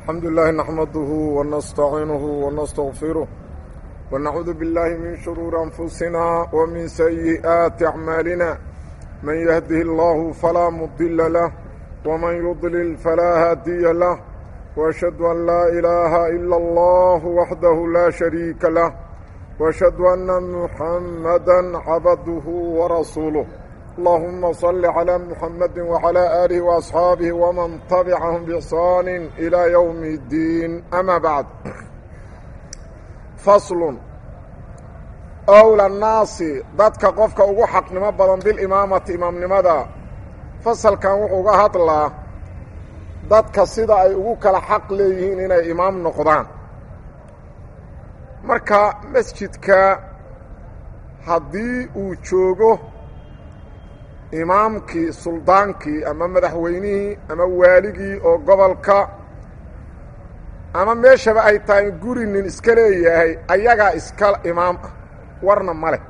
الحمد لله نحمده ونستعينه ونستغفره ونعوذ بالله من شرور أنفسنا ومن سيئات أعمالنا من يهده الله فلا مضل له ومن يضلل فلا هادي له وأشهد أن لا إله إلا الله وحده لا شريك له وأشهد أن محمدا عبده ورسوله اللهم صل على محمد وعلى آله وأصحاabه ومن تبعهم بإحsaan إلى يوم الدين أmا بعد فصل أولى الناasi dadka qofka ugu xaqnimo badan bilimaamati imaamnimada fasalkan wuxuu uga hadlaa dadka sida ay ugu kala xaq leeyihiin inay imaam noqdaan marka masjidka haddii uu joogo imaamkii suldaankii ama madaxweynihii ama waaligii oo gobolka ama meeshaba ay tahay guri nin iska leeyahay ayagaa iska imaam ah warna ma leh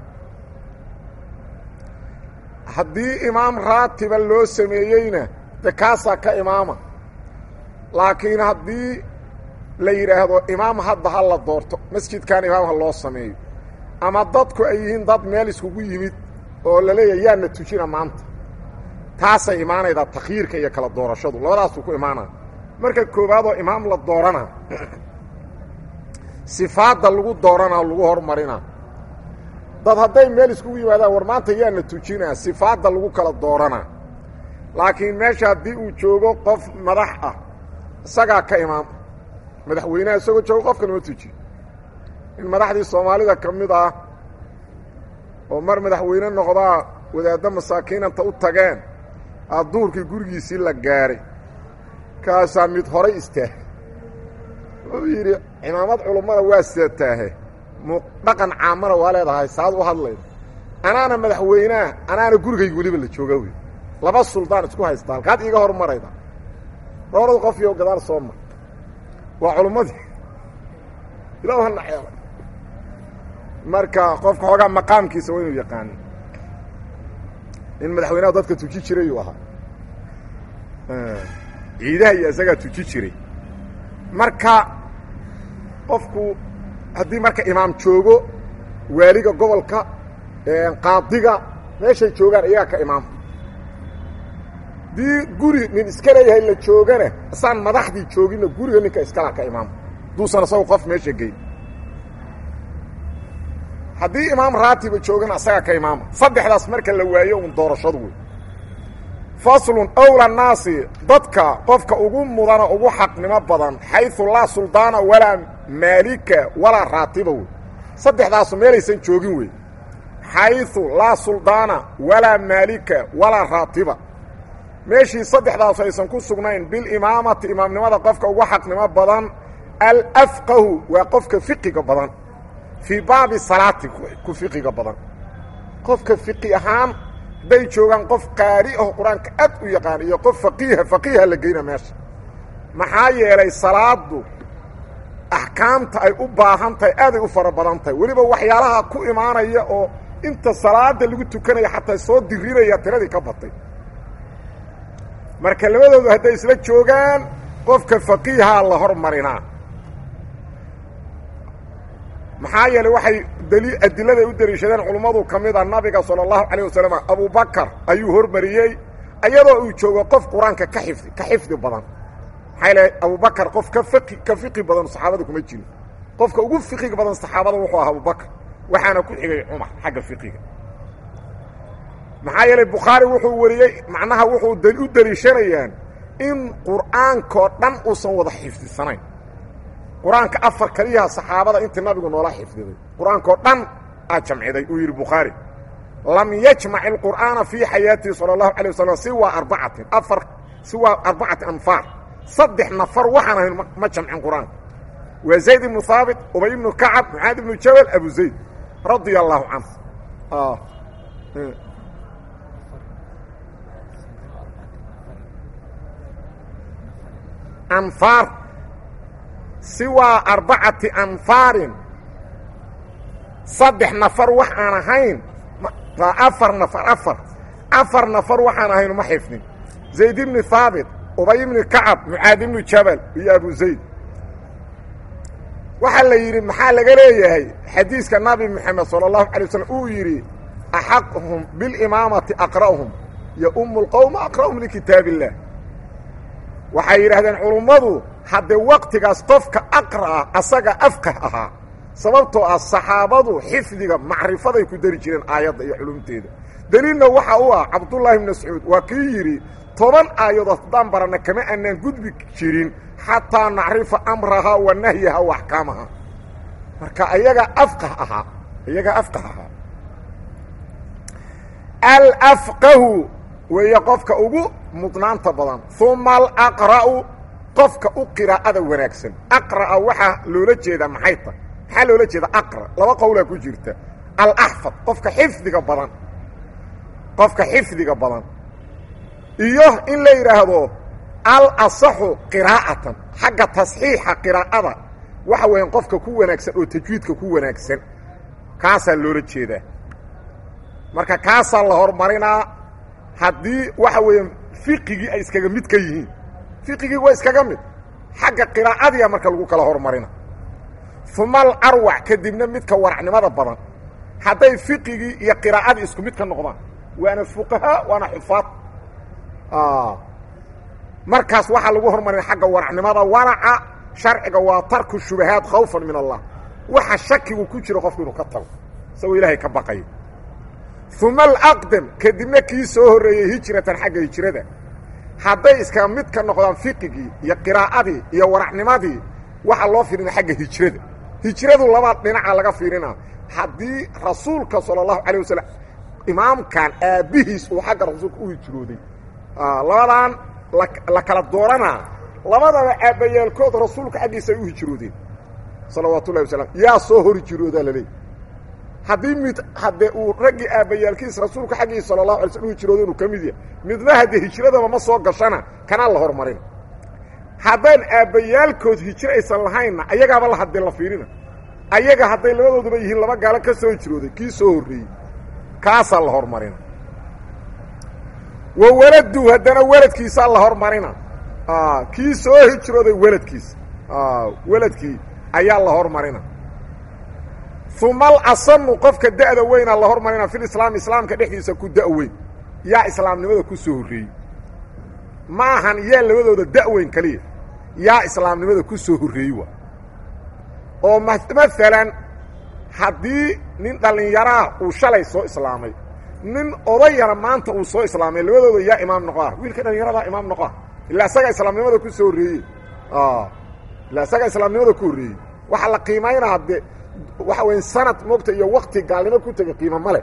haddii imaam raatiba loo sameeyeyna de kaasaa ka imaama laakiin haddii la yidhaahdo imaam hadda ha la doorto masjidkan imaam ha loo sameeyo ama dadku ay yihiin dad meel iskugu yimid oo la leeyahay yaana tujina maanta taasay imaanaydaa takhyiirka iyo kala doorashadu labadaasuu ku imaanaya marka koowaadoo imaam la doorana sifaadda lagu dooranaa lagu hormarina dad hadday meel iskugu yimaadaan war maanta yaana tujinaa sifaadda lagu kala dooranaa laakiin meesha haddii uu joogo qof madax ah isagaa ka imaam madaxweynaha isagoo joogo qofka lama tujiyo in madaxdii soomaalida ka mid ah oo mar madaxweyne noqdaa wadaaddo masaakiinanta u tageen adduurkii gurigiisii la gaaray kaasaa mid horay istaah wuxuu yidhi cimaamad culummada waa seetaahe mu dhaqan caamana waa leedahay saad u hadlayda anaana madaxweyneah anaana gurigayga weliba la jooga wey laba suldaan isku haysta halkaad iiga hormarayda roorada qof iyo gadaal soo mar waa culummadii ilaa ha naceelay marka qofka xoogaa maqaamkiisa waa inuu yaqaano in madaxweynaha dadka tuji jiray uu ahaa ciidaha iyo isagaa tuji jiray marka qofku haddii marka imaam joogo waaliga gobolka qaadiga meeshay joogaan iyagaa ka imaama haddii guri nin iska leeyahay la joogana isaan madaxdii jooginna guriga ninka iskala ka imaama haduusan isago qof meesha geyn haddii imaam raatiba joogana asagaa ka imaama saddexdaas marka la waayo un doorashadu wey faslun owla naasi dadka qofka ugu mudana ugu xaqnimo badan xayثu laa suldaana walaa maalika walaa raatiba wey saddexdaasu meelaysan joogin wey xayثu laa suldaana walaa maalika walaa raatiba meeshii saddexdaasu aysan ku sugnayn bilimaamati imaamnimada qofka ugu xaqnimo badan alafqahu waa qofka fiqiga badan fii baabi salaati ku fiqiga badan qofka fiqi ahaan hadday joogaan qof qaari aho qur-aanka aad u yaqaan iyo qof faqiiha faqiiha la geyna meesha maxaa yeelay salaadu axkaamta ay u baahan tahay aaday u fara badan tahay weliba waxyaalaha ku imaanaya oo inta salaada lagu tukanaya xataa soo dirinaya tiradii ka batay marka labadoodu hadday isla joogaan qofka faqiihaa la hormarinaa maxaa yeeley waxay dali adiladay u deliishadeen culummadu ka mid a nabiga sala allahu calayh wasalam abubakar ayuu hormariyey iyadoo uu joogo qof qur-aanka ka xifdi ka xifdi badan maxaa yeele abubakar qof ka fiqi ka fiqi badan saxaabada kuma jiro qofka ugu fiqiga badan saxaabada wuxuu ahaa abubakar waxaana ku xigay cumar xagga fiqiga maxaa yeelay bukhaari wuxuu wariyey macnaha wuxuu u deliishanayaan in qur'aankoo dhan uusan wada xifdisanayn qur-aanka afar kaliyaha saxaabada intii nabigu noola xifdiday qur-aankao dhan aa jamciday uu yidhi bukhaari lam yajmac ilqur'aana fii xayaatihi sala allahu alay wasalam siwa arbacatin afar siwa arbacati anfaar saddex nafar waxaan ahayn ma jamcin qur-aanka waa zayd ibnu haabit ubay ibnu kacab mucaad ibnu jabal abu zayd radia allahu canhu anfaar siwaa arbacati anfaarin saddex nafar wax aan ahayn afar nafar afar afar nafar waxaan ahayn ma xifdin zayd ibni haabit ubay ibni kacab mucaad ibnu jabal iyo abu zayd waxaa la yidhi maxaa laga leeyahay xadiiska nabi moxamed sala allahu alay waslm uu yidhi axaqhum bilimaamati aqra'hum yo umu lqowma aqra'hum likitaab illah waxay yidhahdeen culummadu haddee waqtigaas qofka aqra'a asaga afqah ahaa sababtoo ah saxaabadu xifdiga macrifaday ku dari jireen aayadda iyo culumteeda deliilna waxa u ah cabdullaahi bn mascuud waa kii yidhi toban aayadood haddaan baranna kama aanaan gudbi jirin xataa nacrifa amrahaa wa nahyaha wa axkaamaha marka ayaga afqah ahaa iyaga afqah ahaa alafqahu weeye qofka ugu mudnaanta badan uma alaqra'u qofka u qiraa'ada wanaagsan aqra'a waxaa loola jeedaa maxay tahay maxaa loola jeeda aqra laba qowlaa ku jirta alaxfad qofka xifdiga badan qofka xifdiga badan iyo in la yidhaahdo alasaxu qiraa'atan xagga tasxiixa qiraa'ada waxa weeyaan qofka ku wanaagsan oo tajwiidka ku wanaagsan kaasaa loola jeedaa marka kaasaa la horumarinaa haddii waxa weeyaan fiqigii ay iskaga mid ka yihiin fiqigii waa iskaga mid xagga qiraa'adiya marka lagu kala horumarina uma alarwac kadibna midka waracnimada badan hadday fiqigii iyo qiraa'adii isku mid ka noqdaan waana fuqahaa waana xufaad markaas waxaa lagu hormarina xagga waracnimada waraca sharciga waa tarku shubahaat khawfan min allah waxa shakigu ku jiro qofku inuu ka tago isagoo ilaahay ka baqayo uma alaqdam kadibna kii soo horreeyey hijratan xagga hijrada hadday iska mid ka noqdaan fiqigii iyo qiraa'adii iyo waracnimadii waxaa loo fiirina xagga hijrada hijradu laba dhinaca laga fiirina haddii rasuulka sala allahu calayh wasalam imaamkan aabbihiis uu xagga rasuulka u hijrooday labadan la kala dooranaa labadaba aabbayaalkood rasuulka xaggiisa ay u hijroodeen salawaatu ullahi wasalam yaa soo hor hijroodaa laleey haddii mid haddee uu raggii aabbayaalkiis rasuulka xaggiisa sala allahu alay slm u hijrooda inuu ka mid yahay midna haddee hijradaba ma soo gashana kanaa la hormarin haddaan aabbayaalkood hijro aysan lahaynna ayagaaba la haddee la fiirina ayaga hadday labadooduba yihiin laba gaalo ka soo hijrooday kii soo horreeyey kaasaa la hormarina wa waladu haddana weladkiisaa la hormarina kii soo hijrooday weladkiisa weladkii ayaa la hormarina uma alasanu qofka da'da weynaa la hormarina filislaami islaamka dhexdiisa ku da' weyn yaa islaamnimada ku soo horreeyey ma ahan yaa labadooda da' weyn kaliya yaa islaamnimada ku soo horreeyey waa oo maalan haddii nin dhallinyaraa uu shalay soo islaamay nin odayana maanta uu soo islaamay labadooda yaa imaam noqoah wiilka dhallinyaradaa imaam noqoah ilaa isagaa islaamnimada ku soo horreeyey ilaa isagaa islaamnimada ku horreeyey waxaa la qiimaynaa de waxa weya sanad moogta iyo wakti gaalnimo ku tegay qiimo male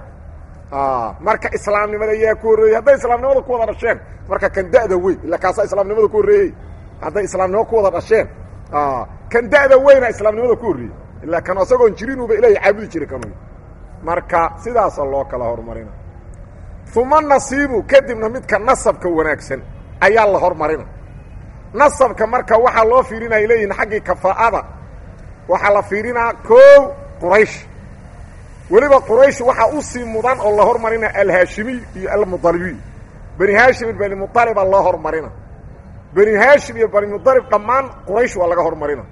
marka islaamnimada yaa ku horreeyey hadday islaamnimada ku wada dhasheen marka kan da'da weyn illa kaasaa islaamnimada ku horreeyey hadday islaamnimo ku wada dhasheen kan da'da weyna islaamnimada ku horreeyey ilaa kan isagoon jirinuba ilaahay caabudi jiray kanu marka sidaasa loo kala horumarina uma nasiibu kadibna midka nasabka wanaagsan ayaa la hormarina nasabka marka waxaa loo fiirinaya leeyihin xaggii kafaa'ada waxaa la fiirinaa koow quraysh weliba quraysh waxaa u sii mudan oo la hormarina alhaashimiy iyo almudalibiy bani haashim iyo bani mualibaa loo hormarina bani haashim iyo bani mudalib dhammaan quraysh waa laga hormarina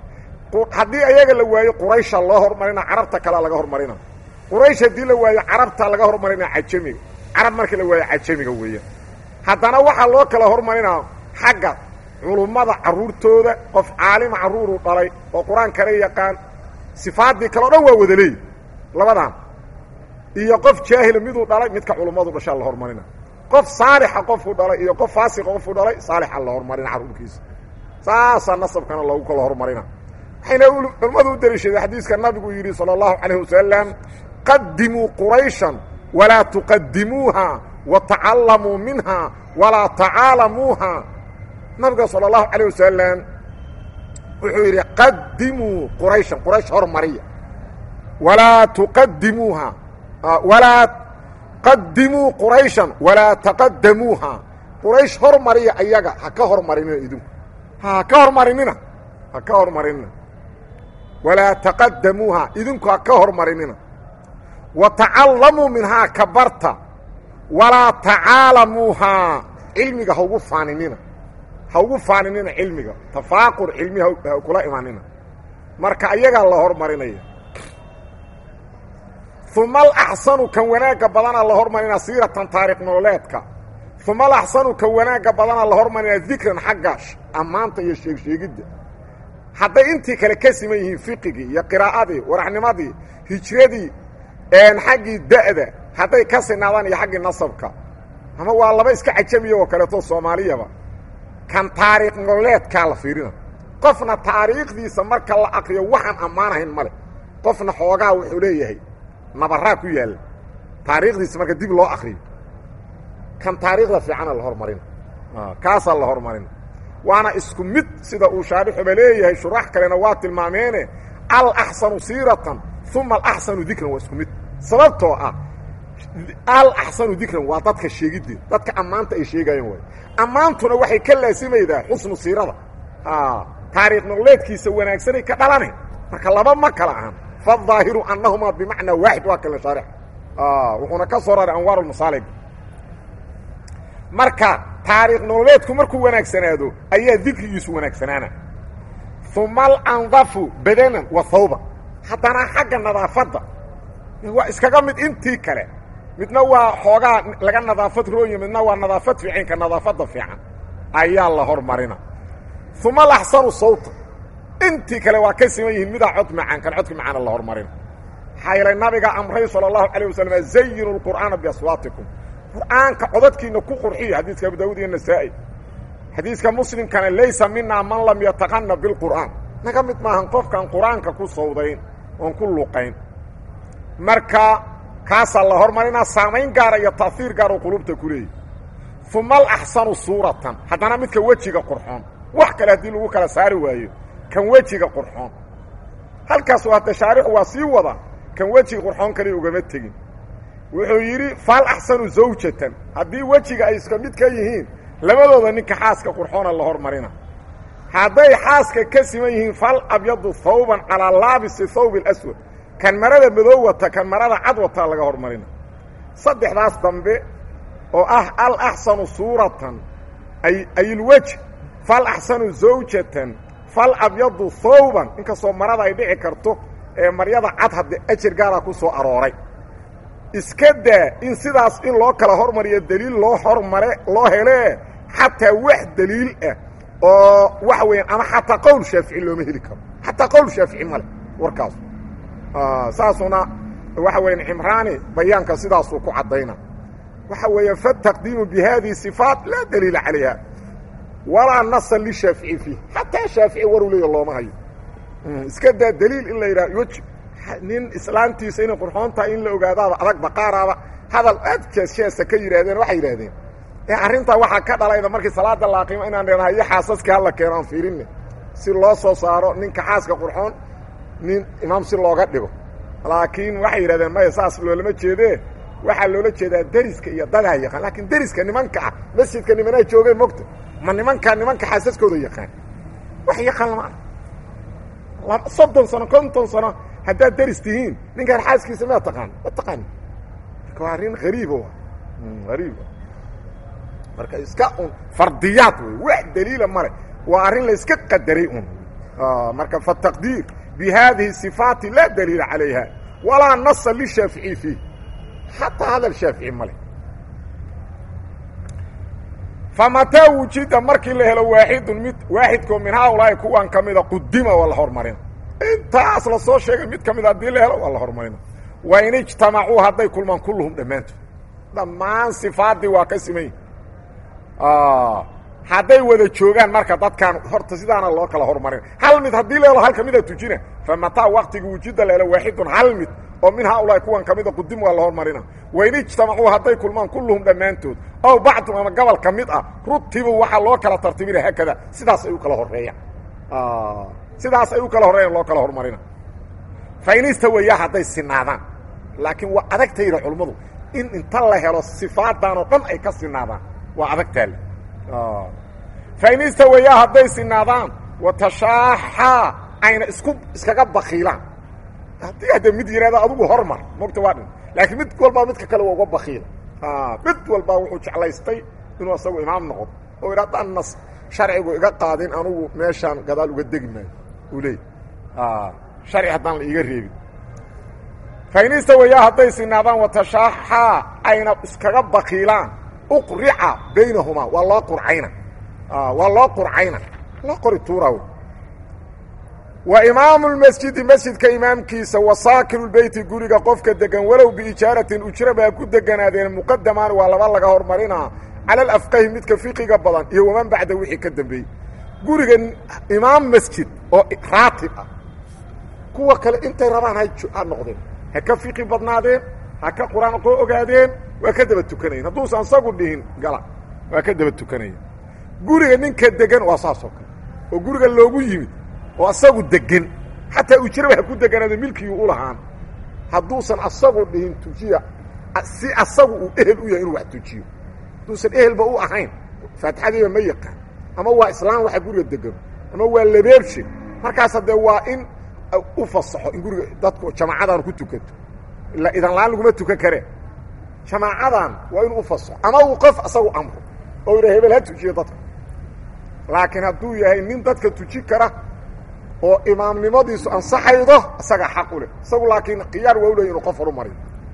haddii ayaga la waayo quraysha loo hormarina carabta kalea laga hormarina quraysh haddii la waayo carabta laga hormarina cajamiga carab markii la waayo cajamiga weeyaan haddana waxaa loo kala hormarinaa xagga culummada carruurtooda qof caalima carruuruu dhalay oo qur-aan kale yaqaan sifaaddii kale o dhan waa wada leeyi labadan iyo qof jaahila miduu dhalay midka culummadu dhashaa la hormarina qof saalixa qofuu dhalay iyo qof faasiqa qofuu dhalay saalixa la hormarina carruurkiisa saasaa nasabkana loogu kala hormarina waxayna culimmadu u daliishadeen xadiiska nabigu yidhi salى اllahu calayh wasalam qadimuu qurayshan walaa tuqadimuuha watacallamuu minha walaa tacaalamuuha nabiga salى اllahu calayh wasalam wuxuu yidhi qadimuu qurayshan quraysh hormariya walaa tuqadimuuha walaa qadimuu qurayshan walaa taqadamuuha quraysh hormariya ayaga ha ka hormarinina idinku ha ka hormarinina ha ka hormarinina walaa taqadamuuha idinku ha ka hormarinina wa tacallamuu minhaa ka barta walaa tacaalamuuhaa cilmiga ha ugu faaninina ha ugu faaninina cilmiga tafaaqur cilmi ha kula imanina marka ayagaa la hormarinaya uma alaxsanu kan wanaagga badana la hormarina siiratan taarikh nololeedka uma alaxsanu kan wanaagga badana la hormarina dikran xagga ammaanta iyo sheegsheegidda hadday intii kale ka siman yihiin fiqigii iyo qiraa'adii waraxnimadii hijradii xaggii da'da hadday ka sinaadaan iyo xaggii nasabka ama waa laba iska cajamiya oo kaleeto soomaaliyaba kan taariikh nololeedkaa la fiirina qofna taariikhdiisa marka la akriyo waxaan ammaanahayn male qofna xoogaa wuxuu leeyahay nabaraa ku yaalla taariikhdiisa marka dib loo akriyo kan taariikhda fiicana la hormarina kaasaa la hormarina waana isku mid sida uu shaarixuba leeyahay shurax kalena waa tilmaameene alaxsanu siiratan uma alaxsanu dikran waa isku mid sababtoo ah alaxsanu dikran waa dadka sheegiddeed dadka ammaanta ay sheegayeen waay ammaantuna waxay ka laasimaydaa xusnu siirada taariikh nololeedkiisa wanaagsanay ka dhalane marka laba ma kala ahan faالظaahiru anahumaa bimacnaa waaxid waa kale shaarix wuxuuna ka soo raray anwaar masaalig marka taariikh nololeedku markuu wanaagsanaado ayaa dikrigiisu wanaagsanaana uma alandafu badanan wa hawba haddana xagga nadaafadda waa iskaga mid intii kale midna waa xoogaa laga nadaafad rooya midna waa nadaafad fiicinka nadaafadda fiican ayaa la hormarina uma alaxsanu sawta intii kale waa ka siman yihiin midaa cod macaan kan codka macaana la hormarina maxaa yeelay nabiga amray sala allahu calayh wasalam zayinu lqur'aana biaswaatikum qur'aanka codadkiina ku qurxiya xadiiska abu daawud iyo nasaa'i xadiiska muslimkana laysa minaa man lam yataqana bilqur'aan naga mid maahan qofkaan qur-aanka ku sawdayn oon ku luqayn marka kaasaa la hormarinaa saamayn gaara iyo taahiir gaar oo qulubta ku leeyahy uma alaxsanu suuratan haddana midka wejiga qurxoon wax kale haddii lagu kala saari waayo kan wejiga qurxoon halkaas waa tashaarixu waa sii wada kan wejiga qurxoon kale ugama tegin wuxuu yidhi fal axsanu zawjatan haddii wejiga ay iska mid ka yihiin labadooda ninka xaaska qurxoona la hormarina hadday xaaska ka siman yihiin fal abyadu hawban calaa laabisi thawb اlaswad kan marada madow wata kan marada cad wataa laga hormarina saddexdaas dambe oo ah alaxsanu suuratan ayilwej fal axsanu zawjatan fal abyadu thawban inkastoo marada ay dhici karto ee maryada cad hadde ajar gaaraa ku soo arooray iska daa in sidaas in loo kala hormariyo deliil loo hormare loo helee xataa wax deliil ah oo waxa weeyaan ama xataa qowl shaafici looma heli karo xataa qowl shaafici male warkaas saasuna waxa weeyaan cimraani bayaanka sidaasuu ku caddayna waxa weeya fataqdiimu bihadihi صifaat laa daliila calayha walaa nasa lishaafici fiih xataa shaafici waru leeya looma hayo iska daa daliil in la yidhaha weji nin islaamtiisa inay qurxoon tahay in la ogaadaaba adag baqaaraaba hadal aad jeesjeesa ka yidhaahdeen waxay yidhaahdeen arrintaa waxaa ka dhalayda markii salaada laaqimo inaan dheenahay iyo xaasaskii hala keeno aan fiirinne si loo soo saaro ninka xaaska qurxoon nin imaam si looga dhigo laakiin waxay yidhahdeen maya saas loolama jeedee waxaa loola jeedaa deriska iyo dadaa yaqaan laakiin deriska nimanka ah masjidka nimanaa joogeen mogta ma nimankaa nimanka xaasaskooda yaqaan wax yaqaan lama ah soddon sano konton sano haddaad deris tihiin ninkaan xaaskiisa maa taqaan ma taqaani marka waa arrin hariibo hariib marka iska un fardiyaad wey wax daliila male waa arrin la iska qadaray un marka fataqdiir bi hadihi صifaati laa daliila calayha walaa nasa lishaafici fiih xataa hadal shaafici male famataa wujida markii la helo waaxidun mid waaxidkoo min haaulaahi kuwan ka mida qudima waa la hormarina intaas la soo sheegay mid ka mid haddii la helo waa la hormarina wain ijtamacuu hadday kulmaan kulluhum dhammaantood dhammaan sifaadii waa ka simayi hadday wada joogaan marka dadkaan horta sidaana loo kala hormarina hal mid haddii la helo hal ka mida tujina famataa waktiga wujida la helo waaxidun hal mid oo min haaulaahi kuwan ka mida qudim waa la hormarina wain ijtamacuu hadday kulmaan kulluhum dhammaantood ow bacdum ama gobol ka mid ah rutibu waxaa loo kala tartibina haakada sidaas ay u kala horeeyaan sidaas ay u kala horreeyaan loo kala hormarina fain istawayaa hadday sinaadaan laakiin waa adagtayda culummadu in inta la helo sifaadan oo dhan ay ka sinaadaan waa adagtaale fain istawayaa hadday sinaadaan watashaaxaa ayna isku iskaga bakiilaan haddii hadda mid yihahda adugu hormar mogta waa dhin laakiin mid walbaa midka kale waa uga bakiila mid walbaa wuxuu jeclaystay inuu asagu imaam noqdo oo idha haddaan nas sharcigu iga qaadin anugu meeshaan gadaal uga degi maayo uu leey sharci haddaan la iiga reebin faynista wayaa hadday sinaadaan watashaaxaa ayna iskaga bakiilaan uqrica baynahumaa waa loo qurcayna waa loo qurcayna loo qori tuura wa imaamu lmasjidi masjidka imaamkiisa wa saakinu lbeyti guriga qofka degan walow biijaaratin ujra baa ku deganaadeen muqadamaan waa laba laga hormarinaa cala alafqahi midka fiqiga badan iyo waman bacda wixii ka dambeeyey guriga imaam masjid oo raatib ah kuwa kale intay rabaan ha noqdeen ha ka fiqi badnaadeen ha ka qur-aan qoo ogaadeen waa ka daba tukanayen hadduusan isagu dhihin gala waa ka daba tukanaya guriga ninka degan waa saas oo kale oo guriga loogu yimid oo asagu degan xataa ujraba ha ku deganaado milkigii u lahaan hadduusan asagu dhihin tujiya si asagu uu ehel u yahay inuu wax tujiyo hadduusan ehelba u ahayn faatixadiiba ma yaqaan ama waa islaam waxa guriga degano ama waa labeebshe markaas haddee waa in u fasaxo in guriga dadku jamaacadan ku tukato ilaa idan la-aan laguma tukan karee jamaacadan waa inuu ufasaxo ama uu qof asagu amro oo yidha hebel ha tujiyo dadka laakiin hadduu yahay nin dadka tuji kara oo imaamnimadiisu ansaxaydo isaga xaq u leh isagu laakiin khiyaar waa u leey inuu qof horu mariyo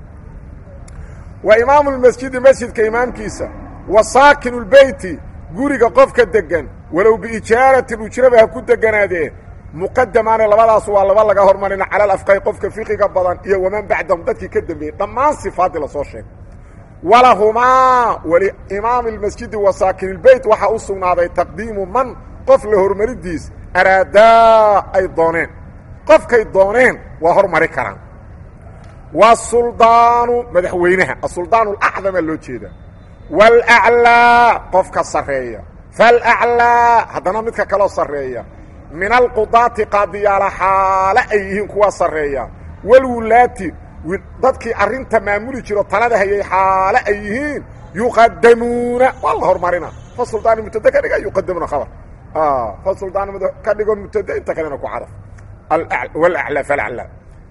wa imaamu lmasjidi masjidka imaamkiisa wa saakinu lbeyti guriga qofka degan walow biijaaratin ujraba ha ku deganaadee muqadamaane labadaas waa laba laga hormarina cala alafqahi qofka fiqiga badan iyo waman bacdahum dadkii ka dambeeyey dhammaan sifaaddii lasoo sheegay walahumaa waliimaami lmasjidi wa saakin ilbeyt waxaa u sugnaaday taqdiimu man qof la hormaridiis araadaa ay dooneen qofkay dooneen waa hormari karaan wasuldaanu madaxweynaha asuldaanu alacdamaa loo jeedaa waalaclaa qofka sarreeya faalaclaa haddana midka kaloo sarreeya min alqudaati qaadiyaala xaale ay yihiin kuwa sarreeya walwulaati dadkii arrinta maamuli jiro talada hayay xaale ay yihiin yuqadamuuna waa la hormarina fa suldaani mubtada ka dhiga yuqadamuna khabar fa suldaani ka dhigo mubtada inta kalena ku cadaf walaclaa falaclaa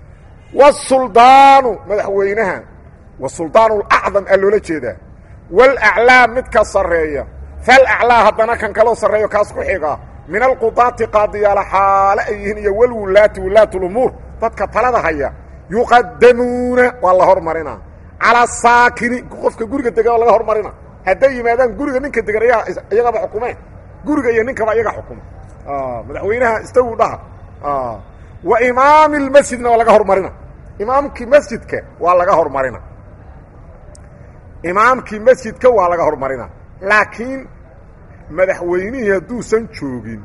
wasuldaanu madaxweynaha wasuldaanu alacdam aa loola jeedaa walaclaa midka sarreeya falaclaa haddana kan kaloo sarreeyo kaas ku xiga min alqudaati qaadiyaala xaale ay yihiin iyo walwulaati wulaat lumuur dadka talada haya yuqadamuuna waa la hormarina calaa saakini qofka guriga degan waa laga hormarina hadday yimaadaan guriga ninka degan iyagaba xukumeen guriga iyo ninkaba iyaga xukuma madaxweynaha istagu dhaha wa imaami lmasjidna waa laga hormarina imaamkii masjidka waa laga hormarina imaamkii masjidka waa laga hormarina laakiin madaxweynihii hadduusan joogin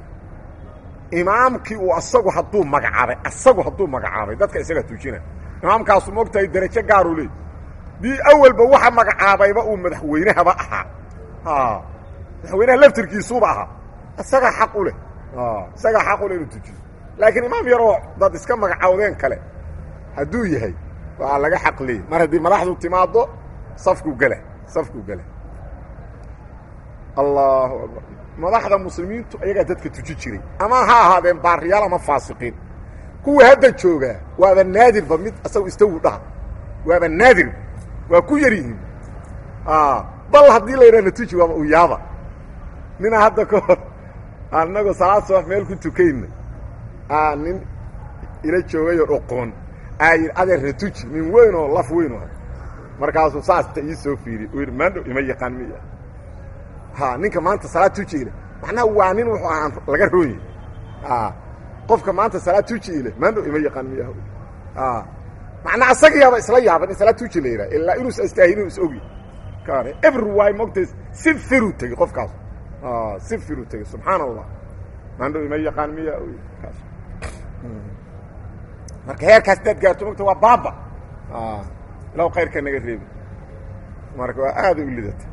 imaamkii uu asagu hadduu magacaabay asagu hadduu magacaabay dadka isaga tujina imaamkaasu moogtahay derajo gaaruu leey dii awalba waxa magacaabayba uu madaxweynehaba ahaa madaxweynaha laftirkiisuuba ahaa isagaa xaq u leh isagaa xaq u leh inuu tujiyo laakiin imaam yaroo dad iska magacaawdeen kale hadduu yahay waa laga xaq leeyay mar haddii madaxdu timaado safku gela safku gela allahu akbar madaxda muslimiintu ayagaa dadka tuji jiray ama ha ahaadeen baariyaal ama faasiqiin kuwa hadda joogaa waaba naadirba mid isagu istawu dhaha waaba naadir waa ku yar yihiin bal haddii la yidhahna tuji waaba u yaaba nina hadda ka hor anagoo salaad subax meel ku tukayna nin ila joogayoo oqoon aa yidhi adeerna tuji nin weyn oo laf weyn oo markaasuu saasta ii soo fiiriy u yidhi maandhow ima yaqaan miya ha ninka maanta salaad tuji ile macnaha waa nin wuxuu ahaan laga rooye qofka maanta salaad tuji ile maandhow ima yaqaan miya macnaa asagiyaaba isla yaaban in salaad tuji la yidhaha ilaa inuusa istaahinin is ogi kane every way mogtays si firu tegey qofkaas si firu tegey subxaan allah maandhow ima yaqaan miya kaas marka heerkaas daad gaarto mogta waa baaba ilaw khayrka naga reebi marka waa aada u lidata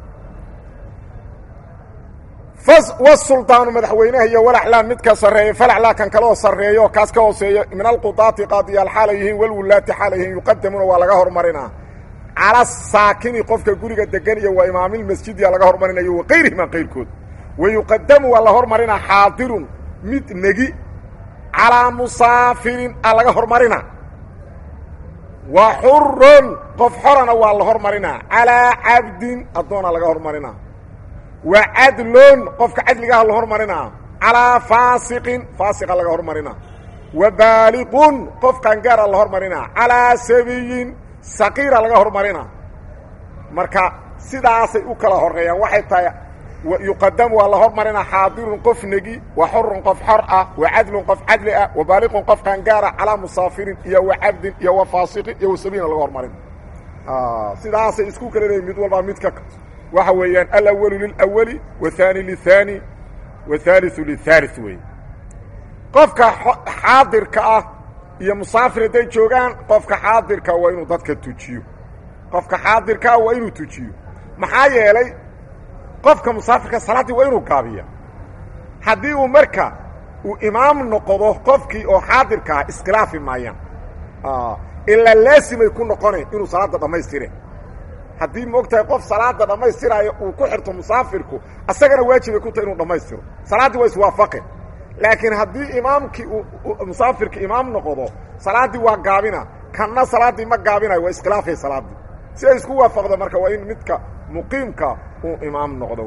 wsuldaanu madaxweynaha iyo walaclaa midka sarreeya falaclaa kan kaleoo sarreeya oo kaas ka hooseeya min alqudaati qaadiyaal xaala yihiin walwulaati xaala yihiin yuqadamuuna waa laga hormarinaa cala saakini qofka guriga degan iyo wa imaamilmasjidiya laga hormarinayo wa kayrihima kayrkood wa yuqadamu waa la hormarinaa xaadirun mid negi calaa musaafirin a laga hormarinaa wa xurun qof xorana waa la hormarinaa calaa cabdin addoona laga hormarinaa wa cadlun qofka cadligaha la hormarinaa calaa faasiqin faasiqa laga hormarinaa wa baaliqun qof qaangaara la hormarinaa calaa sabiyin saqiira laga hormarinaa marka sidaasay u kala horeeyaan waxay tahay yuqadamu waa la hormarinaa xaadirun qof negi wa xurun qof xor ah wa cadlun qof cadli ah wa baaliqun qof qaangaara calaa musaafirin iyo wa cabdin iyo wa faasiqin iyo wa sabiina laga hormarina sidaasay isku kala leeyiin mid walbaa midka waxa weeyaan alawalu lilawali wahaani lihaani wahaaliu lihaali weeye qofka xaadirka ah iyo musaafir hadday joogaan qofka xaadirka waa inuu dadka tujiyo qofka xaadirkaa waa inuu tujiyo maxaa yeelay qofka musaafirka salaaddii waa inuu gaabiya haddii uu marka uu imaam noqdo qofkii oo xaadirkaa iskhilaafi maayaan ilaa laasimay ku noqonayn inuu salaadda dhammaystire haddii moogtahay qof salaada dhammaystiraayo uu ku xirto musaafirku asagana waajibay ku tahay inuu dhammaystiro salaaddii waa iswaafaqe laakiin haddii imaamkii uu musaafirka imaam noqdo salaaddii waa gaabina kanna salaaddii ma gaabinayo waa iskhilaafay salaaddii si ay isku waafaqdo marka waa in midka muqiimka uu imaam noqdo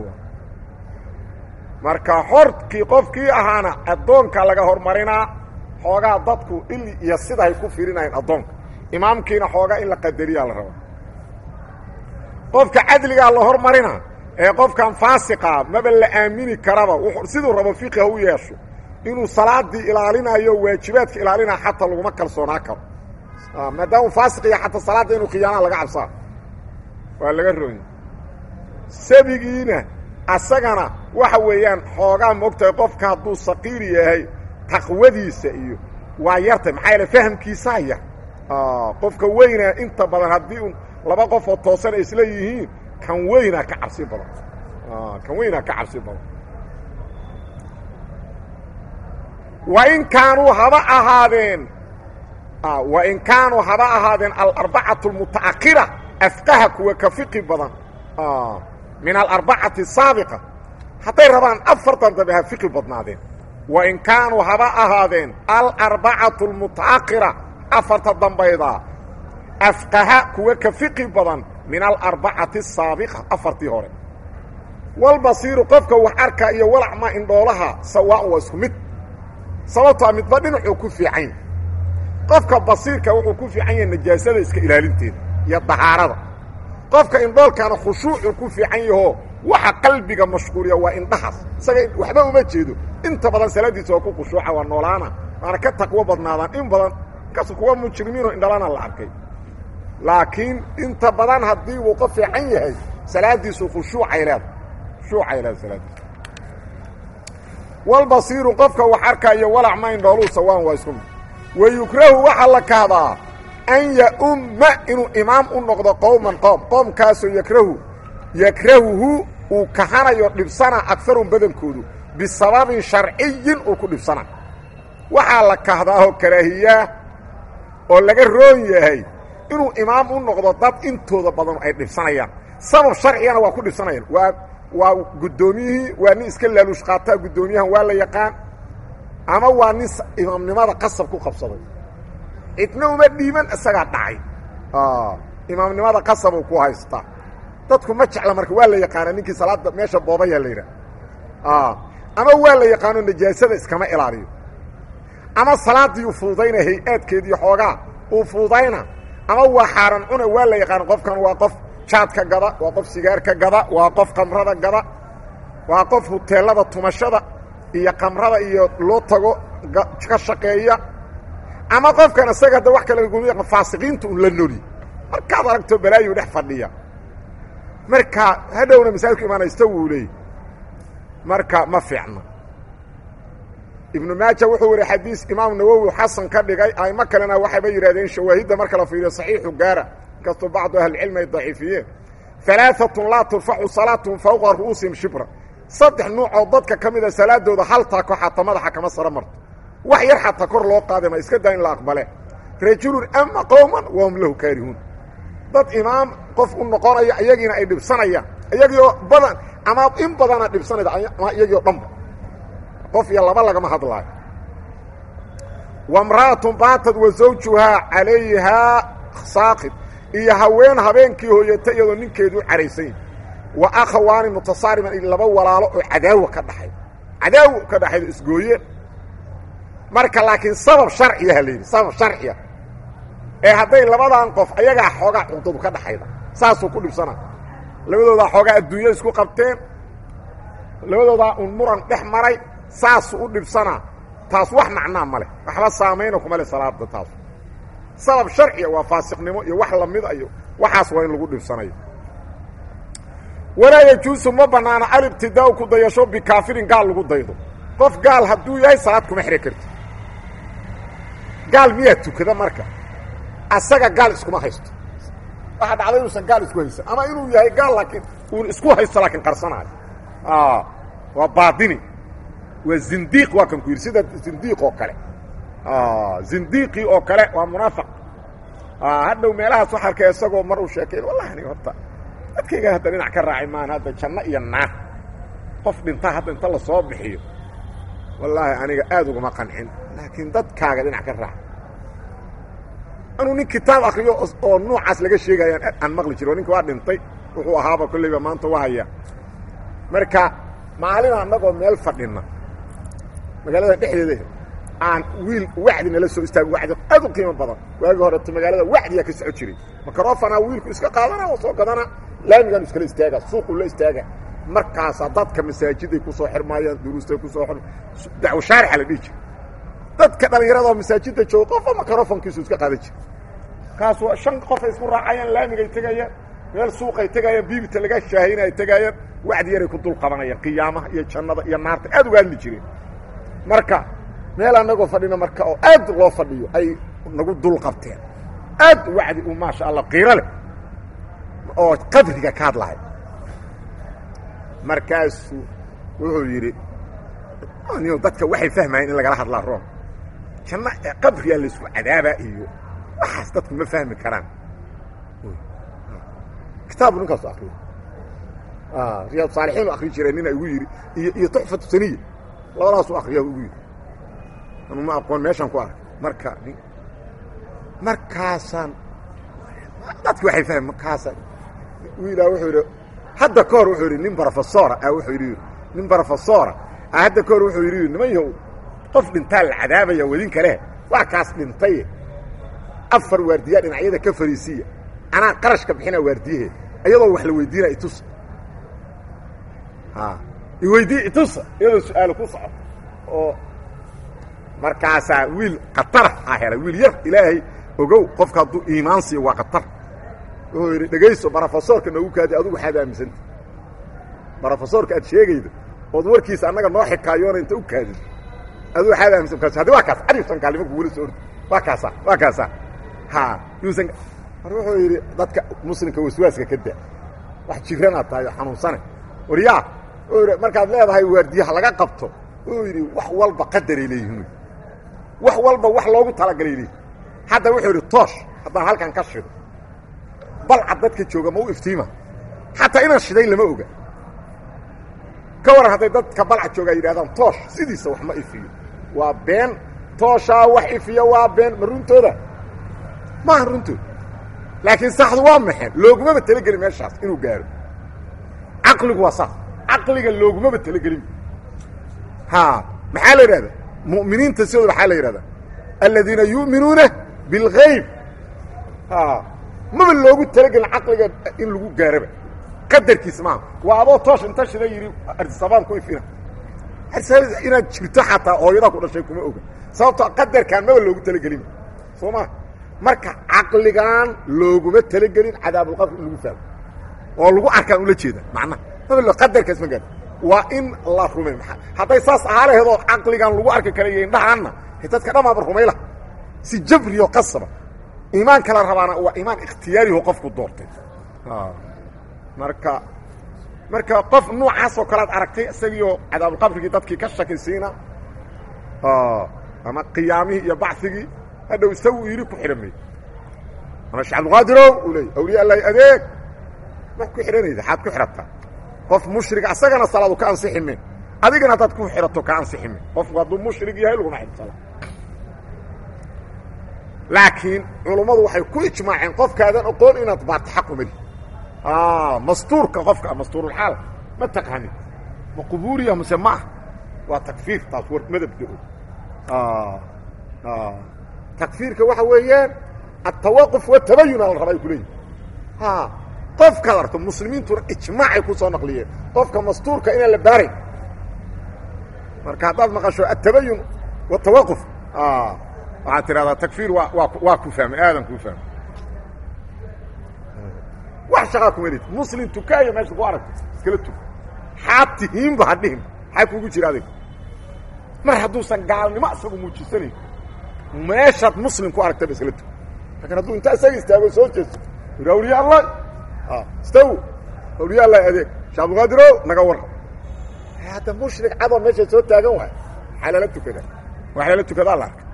marka xorkii qofkii ahaana addoonka laga hormarinaa xoogaa dadku ili iyo sidahay ku firinayeen addoonka imaamkiina xoogaa in la qadariyaa la raba qofka cadligaa la hormarina ee qofkan faasiqa maba la aamini karaba siduu rabo fiqi ha u yeesho inuu salaadii ilaalinayo waajibaadka ilaalinaya xataa laguma kalsoonaa karo maadaama faasiqiya xataa salaadda inuu khiyaanaa laga cabsaa waa laga roonya sabigiina asagana waxa weeyaan xoogaa moogtahay qofka hadduu saqiir yahay taqwadiisa iyo waa yartay maxaa yaele fahamkiisaa yar qofka weyna inta badan haddii un laba qof oo toosan ay isla yihiin kan weynaa ka cabsi badan kan weynaa ka cabsi badan wain kaanuu haba ahaadeen wain kaanuu haba ahaadeen alarbacatu almuta'akhira afqaha kuwa ka fiqi badan min alarbacati asaabiqa hadday rabaan afartan dambe ha fiqi badnaadeen wain kaanuu haba ahaadeen alarbacatu almuta'akhira afarta dambayda afqaha kuwa ka fiqi badan min alarbacati asaabiqa afartii hore walbasiiru qofka wax arka iyo walacma indhoolaha sawaan waa isku mid sababtoa midba dhinacuu ku fiican qofka basiirka wuxuu ku fiican yahay najaasada iska ilaalinteeda iyo dahaarada qofka indhoolkana khushuucuu ku fiican yahoo waxa qalbiga mashquuliya waa indhahaas isaga waxba uma jeedo inta badan salaadiisa waa ku khushuuca waa noolaana waana ka taqwo badnaadaan in badan kas kuwa mujrimiinoo indhalana la arkay laakiin inta badan haddii uu ka fiican yahay salaadiisu khushuucay leeda khushuucay leeda salaadiisu walbasiiru qofka wax arkaayo walac ma indhooluu sawaan waa isku mid wa yukrahu waxaa la kahdaa an ya-umma inuu imaam u noqdo qowman qoom qoomkaasoo yakrahu yakrahuhu uu kahanayo dhibsana agarun badankoodu bisababin sharciyin uu ku dhibsana waxaa la kahdaahoo karaahiyaa oo laga roon yahay inuu imaam u noqdo dad intooda badan ay dhibsanayaan sabab sharcigana waa ku dhibsanayaan waa waa guddoomiyihii waa nin iska laaluush qaataa guddoomiyahan waa la yaqaan ama waa nin imaamnimada qasab ku qabsaday cidna uma dhiiban isagaa dhacay imaamnimada qasabuu ku haystaa dadku ma jecla marka waa la yaqaana ninkii salaada meesha boobayaa la yidhaah ama waa la yaqaano najaasada iskama ilaaliyo ama salaaddii u fuudayna hay-aadkeediiyo xoogaa uu fuudayna ama waa xaaran cuna waa la yaqaan qofkan waa qof jaadka gada waa qof sigaarka gada waa qof kamrada gada waa qof huteelada tumashada iyo kamrada iyo loo tago ka shaqeeya ama qofkan isaga hadda wax kale gumi faasiqiinta un la noli markaad aragto balaayu dhex fadhiya marka hadhowna masaajidku imaanaysta wuu leey marka ma fiicna ibnu maaja wuxuu wari xadiis imaam nawowi xasan ka dhigay aimo kalena waxayba yidhahdeen shawaahidda marka la fiiriyo saxiixu gaara inkastoo bacdu ahlicilmi ay daciifiyeen alaaatun laa turfaxu salaatun fawqa ru'uusihim shibra saddex nuucoo dadka ka mida salaadooda hal taako xataa madaxa kama saro marto wax yar xataa kor loo qaada ma iska daa in la aqbale rajulun ama qowman wahum lahu kaarihuun dad imaam qof u noqonaya iyagiina ay dhibsanayaan iyagiioo badan ama in badana dhibsanayda ama iyagii o dhanba qof iyo laba lagama hadlaayo wamra'atun baatad wa zawjuhaa calayhaa saaqid iyo haween habeenkii hooyata iyadoo ninkeedu u caraysan yahy wa akhawaani mutasaariman iyo laba walaalo oo cadaawa ka dhaxay cadaawo ka dhaxayda isgooyeen marka laakiin sabab sharciyaha la yidhi sabab sharciya ee hadday labadan qof ayagaa xoogaa cuqdadu ka dhaxayda saasuu ku dhibsana labadoodaa xoogaa adduunya isku qabteen labadoodaa un muran dhex maray saasuu u dhibsanaa taas wax macnaa ma leh waxba saamayna kuma leh salaada taas sabab sharciya waa faasiqnimo iyo wax lamida iyo waxaas waa in lagu dhibsanayo walaa yajuusu ma bannaana alibtidaau ku dayasho bikaafirin gaal lagu daydo qof gaal hadduu yahay salaad kuma xidhan karti gaal miyaa tukada marka asaga gaal iskuma haysto waxaa dhacda inuusan gaal isku haysan ama inuu yahay gaal laakiin uun isku haysto laakiin qarsanaayo waa baadini waa zindiiq waa kan ku yidhi sida zindiiq oo kale zindiiqii oo kale waa munaafiq hadhow meelahaas wax arkay isagoo mar uu sheekay wallahi aniga horta dadkayga hadda dhinac ka raacay maan hadda janno iyo naar qof dhintaa hadda inta la soo bixiyo wallaahi aniga aad uguma qancin laakiin dadkaaga dhinac ka raac anuu nin kitaab akriyo oo nuucaas laga sheegayaan aan maqli jiro ninka waa dhintay wuxuu ahaaba kolleyba maanta waa haya marka maalin annagoo meel fadhinna magaalada dhexdeeda aan wiil wacdi nala soo istaago wacdi aad u qiimo badan waagii horeto magaalada wacdiyaa ka soco jiray microfonaa wiilku iska qaadana oo soo gadana laamigaanu iskala istaaga suuqu la istaaga markaasaa dadka masaajiday ku soo xirmaayaan duruustay ku soo dacwo shaarixa la dhihi jira dadka dhallinyaradaoo masaajidda jooga qofba microfonkiisu iska qaadan jira kaas waa shan qofay isku raacayaan laamigay tegayaan meel suuqay tegayaan biibita laga shaahayna ay tegaayaan wacdi yaray ku dul qabanayaan qiyaamaha iyo jannada iyo naarta aad uga hadli jireen marka meel annagoo fadhina marka oo aad loo fadhiyo ay nagu dul qabteen aad wacdi u maasha allah qiiro leh oo qabriga ka hadlahay markaasuu wuxuu yidhi niyo dadka waxay fahmayeen in lagala hadlaa room janno qabriyaa laysku cadaabaa iyo waxaas dadku ma fahmi karaan kitaabu ninkaasu akriyo riyaad saalixiin u akri jireen nina igu yidhi iyo iyo tuxfatu saniya labadaasuu akriya igu yidhi anu ma aqoon meeshaan ku arkay marka markaasaan dadki waxay fahmi markaasaan wiilaa wuxuu yidhi hadda ka hor wuxuu yidhi nin brofesora ah wuxuu yidhi nin brofesora ah hadda ka hor wuxuu yidhi niman yahow qof dhintaa la cadaabaya wadin kale waa kaas dhintaye afar waardiyaa dhinacyada ka fariisiya anaa qarashka bixinaa waardiyaheeda iyadoo wax la weydiina itusa iweydii itusa iyadoo su-aalo ku soco oo markaasaa wiil khatara a helay wiil yar ilaahay ogow qofka hadduu iimaan siiyo waa khatar wuxuu yidhi dhegayso brofesorka noogu kaadi adugu waxaad aaminsanta brofesorka aad sheegaydo ood warkiisa annaga noo xikaayoona inta u kaadid adu waxaad aaminsan kaas haddi waa kaas carifsan kaalimo kugula soo ordi waa kaasa waa kaasa ha yuusan mar wuxuu yidhi dadka muslimka waswaaska ka da wax jiranaad tahay oo xanuunsane waryaa wuxuu yidhi markaad leedahay waardiyaha laga qabto wuxuu yidhi wax walba qadaray leeyihin wax walba wax loogu talagalay leeyihin hadda wuxuu yidhi toosh haddaan halkan ka shido balcad dadka jooga ma u iftiima xataa inaan shiday lama oga ka waran hadday dadka balcad jooga ay yidhahdaan toosh sidiisa wax ma ifiyo waa been tooshaa wax ifiyo waa been ma runtooda maaha runtooda laakiin saxdu waa maxeen loogumaba talagelin meeshaas inuu gaaro caqligu waa saas caqliga loogumaba talagelin ha maxaa la yidhahdaa mu'miniinta sidooda waxaa la yidhahdaa aladiina yu'minuuna bilgayb ha maba loogu talagelin caqliga in lagu gaaraba qadarkiisa maaha waa adoo toosh inta shida yidhi arsabaan ku ifina inaad jirto xataa hooyadaa ku dhashay kuma oga sababtoo qadarkaan maba loogu talagelin soo maa marka caqligan looguma talagelin cadaabulqabr in lagu fahmo oo lagu arkaan ula jeeda macnaha maba qadarkaas ma gaar waa in la rumay maa hadday saas ahaa laheedoo caqligan lagu arki kara iyo indhahaanna dadka dhamaaba rumayla si jabriyo qasaba iimaan kala rabaana waa iimaan ikhtiyaariho qofku doortay marka marka qof noocaasoo kale ad aragtay isagiioo cadaabulqabrigii dadkii ka shakisiina ama qiyaamihii iyo bacigii hadhow isagu yidhi ku xidhamay ama sheekh abdulqaadirow uu leey awliya allahi adeeg ma ku xidhanayda xaad ku xidhataa qof mushriga asagana salaadu ka ansixi min adigana haddaad ku xidhato ka ansixi min qofku hadduu mushrig yahay laguma xidho salaad laakiin culummadu waxay ku ijmaaceen qofkaadan oqoon inaad baataxa qumali mastuurka qofka mastuurulxaal ma taqaanid ma qubuuriya mase ma ah waa takfiir taas war madabka og takfiirka waxa weeyaan altawaquf watabayun ala rabaa ay kuleeyihin qofkaad arto muslimiintuna ijmaacay ku soo naqliyeen qofka mastuurka inaan la baarayn marka haddaad maqasho atabayun watawaquf waxaad tidhahdaa takfiir waa waa waa ku fahmay aadan kuu fahmay wax shaqaa kuma lid muslim tukaayo meesha ku aragta iskala tug xaad tihiinba ha dhihin xaa kuugu jira adig mar hadduusan gaalnimo isagu muujisanayn meeshaad muslim ku aragtaba iskala tug lakin hadduu intaa isaga istaago soo jeesto ira awliya allah istaw awliya allah adeeg shee abduqaadiro naga warra hadda mushrik cadoo meesha soo taagan waay maxaa lala tukada wax lala tukadaa la arka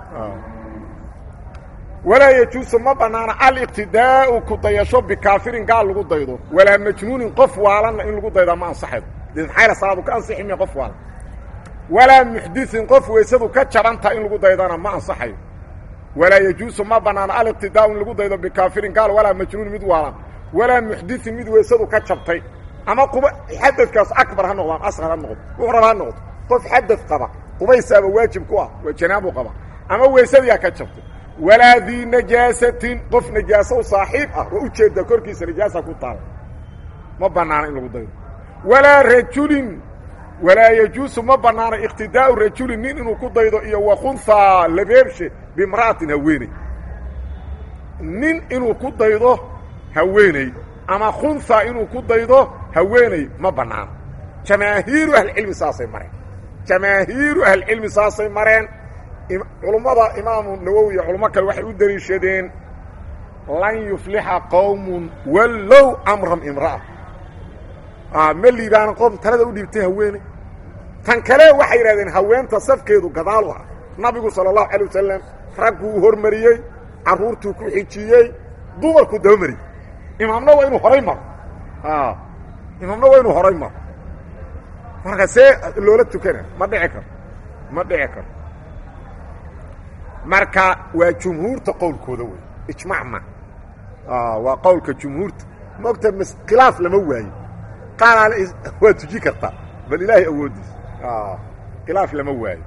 walaa yajuusu ma banaana aliqtidaau ku dayasho bikaafirin gaal lagu daydo walaa majnuunin qof waalanna in lagu daydaa ma ansaxaydo de maxayla salaadu ka ansixi miya qof waalan walaa muxdisin qof weysadu ka jabantaha in lagu daydana ma ansaxayo walaa yajuusu ma banaana aliqtidaau in lagu daydo bikaafirin gaal walaa majnuunin mid waalan walaa muxdisin mid weysadu ka jabtay ama quba xadadkaas akbar ha noqdo ama asqar ha noqdo wuxuu raba ha noqdo qof xadad qaba qubaysaaba waajib ku ah waa janaabu qaba ama weysadiyaa ka jabtay walaa dii najaasatin qof najaaso u saaxiib ah oo ujeeda korkiisa najaasa ku taala ma banaana in lagu daydo walaa rajulin walaa yajuusu ma banaana iqtidaau rajulin nin inuu ku daydo iyo wakunhaa labeebshe bimra'atin haweeney nin inuu ku daydo haweeney ama khunhaa inuu ku daydo haweeney ma banaana jamaahiiru ahlicilmi saasay mareen jamaahiiru ahlicilmi saasay mareen culummada imaamu nawowi iyo culamo kale waxay u deliishadeen lan yuflixa qowmun wallow amram imra'a ma liibaana qoom talada u dhiibtay haweene tan kale waxay yidhahdeen haweenta safkeedu gadaal u ah nabigu sala allahu calay wasalam ragguu hormariyey carruurtuu ku xijiyey dumarkuu dabamariyey imaamna waa inuu horay maro imaamna waa inuu horay maro marka see loola tukana ma dhici karo ma dhici karo marka waa jumhuurta qowlkooda wey ijmac ma waa qowlka jumhuurta maogta khilaaf lama waayo qaar waa tuji kartaa bal ilaahay awooddiis khilaaf lama waayo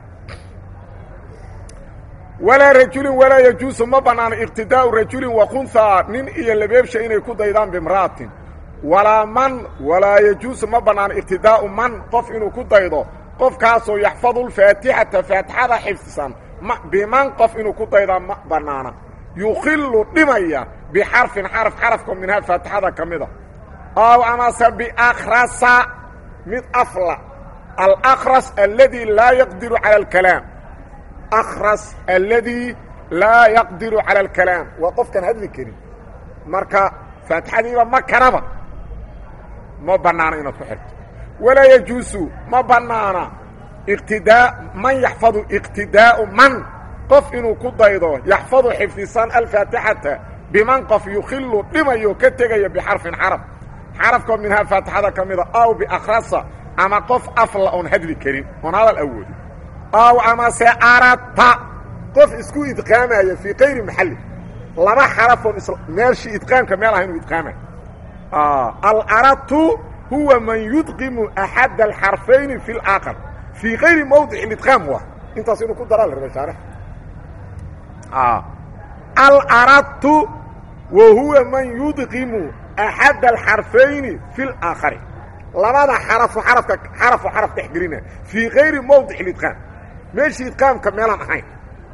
walaa rajulin walaa yajuusu ma banaano iqtidaau rajulin wakunhaa nin iyo labeebsha inay ku daydaan bimra'atin walaa man walaa yajuusu ma banaano iqtidaau man qof inuu ku daydo qofkaasoo yaxfadu lfaatixata faatixada xifdisan biman qof inuu ku daydaa ma banaana yukhilu dhimaya bixarfin xaraf xarafka minhaa faatixada ka mida ow amase biakrasa mid afla alakras aladi laa yaqdiru cala alkalaam akras aladi laa yaqdiru cala alkalaam waa qofkaan hadli karin marka faatixadiiba ma karaba ma banaana inaad ku xirto walaa yajuusu ma banaana iqtidaa man yaxfadu iqtidaau man qof inuu ku daydo yaxfadu xifdisan alfaatixata biman qof yukhilu dhimayo ka tegaya bixarfin xaraf xarafkoo minhaa faatixada ka mida aw biakrasa ama qof afla oon hadli karin oon hadal awoodin aw amase arata qof isku idqaamaya fii kayri maxalli laba xarafoon meelshii idqaamka meel ah inuu idqaamayo alaratu huwa man yudqimu axad alxarfayni fi اlaaqar fii kayri mawdic idqaam waa intaas inuu ku daraa la raba shaarx alaratu wa huwa man yudqimu axad alxarfayni fi اlaakhari labada xarafo arafka xarafo xaraf dhexgelina fii kayri mawdic idqaam meeshii idqaamka meelaan ahayn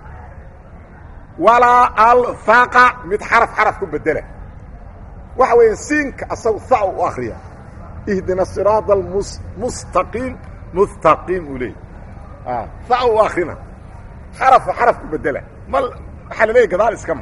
walaa alfaqa mid xaraf xaraf ku bedela waxa weeye siinka asagu sa u akriya ihdina siraada almustaqiim mustaqiim uu leey sa u akrina xarafo xaraf ku bedela ma waxaa la leeya gadaal iska ma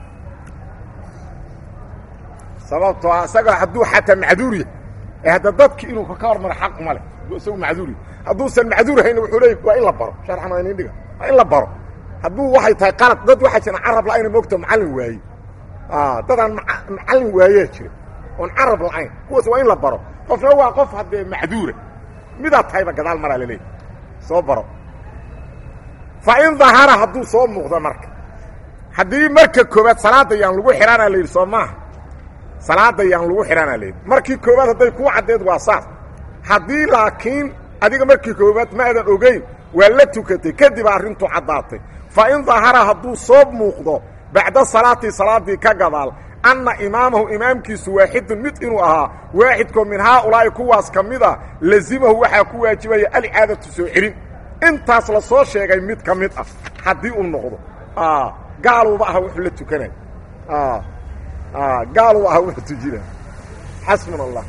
sababtoo a isaga hadduu xataa macduur yahay ee hadda dadki inuu ka hormaro xaq uma leh hadduu isagu macduur yahay hadduusan macduur hayna wuxuu leey waa in la baro sharxan inin dhiga waa in la baro hadduu waxay tahay qalad dad waxaa jira carab la-ayna moogta macallin waaye dadaan macallin waayaa jira oon carab la-ayn kuwaas waa in la baro qofna waa qof haddee macduura midaad tahayba gadaal maraa la leeyahy soo baro fa in dahara hadduu soo muuqdo marka haddii marka koobaad salaada yaan lagu xidhaana la yidhi soo maaha salaada yaan lagu xidhanaa leedi markii koowaad hadday kuu caddeed waa saas haddii laakiin adiga markii koowaad ma aadan ogeyn waa la tukatay kadib arrintu caddaatay fa in dahara hadduu soo muuqdo bacda salaatii salaaddii ka gadaal anna imaamahu imaamkiisu waaxidun mid inuu ahaa waaxidkoo min haaulaa'i kuwaas ka mid a lazimahu waxaa ku waajibaya alicaadatu soo celin intaas la soo sheegay mid ka mid ah haddii uu noqdo gaaluuba aha wuxuu la tukanay gaaluuba aha wuxuu tujina xasbuna allah